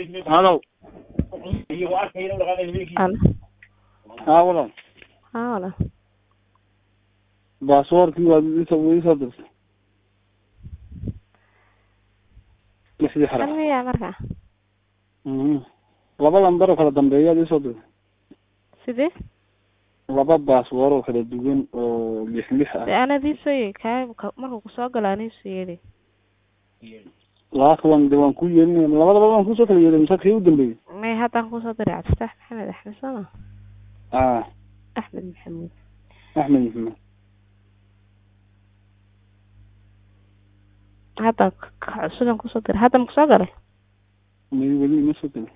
halow Alo. haa walaal Haa walaal. baasaboorkii waa isoo isoo dirtay lixdii xaraf Kan miyaa markaa? Mhm. laba lambar oo kala dambeeyaad isoo dirtay Sidee? laba baasboor oo kala duwan oo lix lix Dee ah anaa dii soo yeedi kaa ka- markuu kusoo galo anaa soo yeedi. laaka waan de waan ku yeelinaya labadaba waan kusoo kala yeelay mise kii u dambeeyey May haddaan kusoo diray Cabdifatax Maxamed Axmed sooma? ah Axmed Maxamuud. axmed maxamed Haddaan ka- ka cusubaan kusoo diray. Hadda ma kusoo galay? may weli ima soo gelin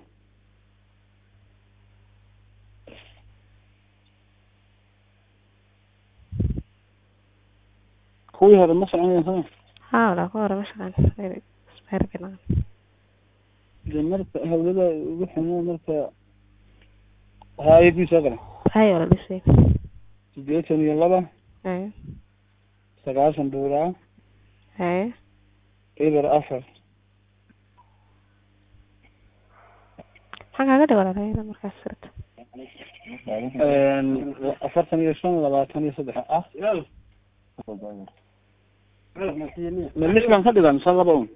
kuwii hore ma soconayaan sama Haa walaal ku hore ma shaqaan. Isbeerkana. de marka hawlada ugu xumo marka haayadii soo galay Hay walaal dhisay. sideetan iyo laba Hay. sagaashan buuraa Hay. eber afar Maxaa kaaga dhig walaal hayada markaas sirta? afartan iyo shan labaatan iyo saddex ah ma lix baan ka dhigaa mise laba un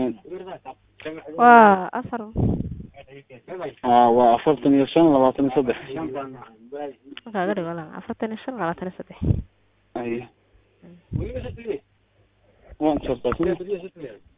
Waa afar. ah waa afartan iyo shan labaatan iyo saddex Maxaa kaaga dhig walaal? Afartan iyo shan labaatan iyo saddex. ay waan jartaa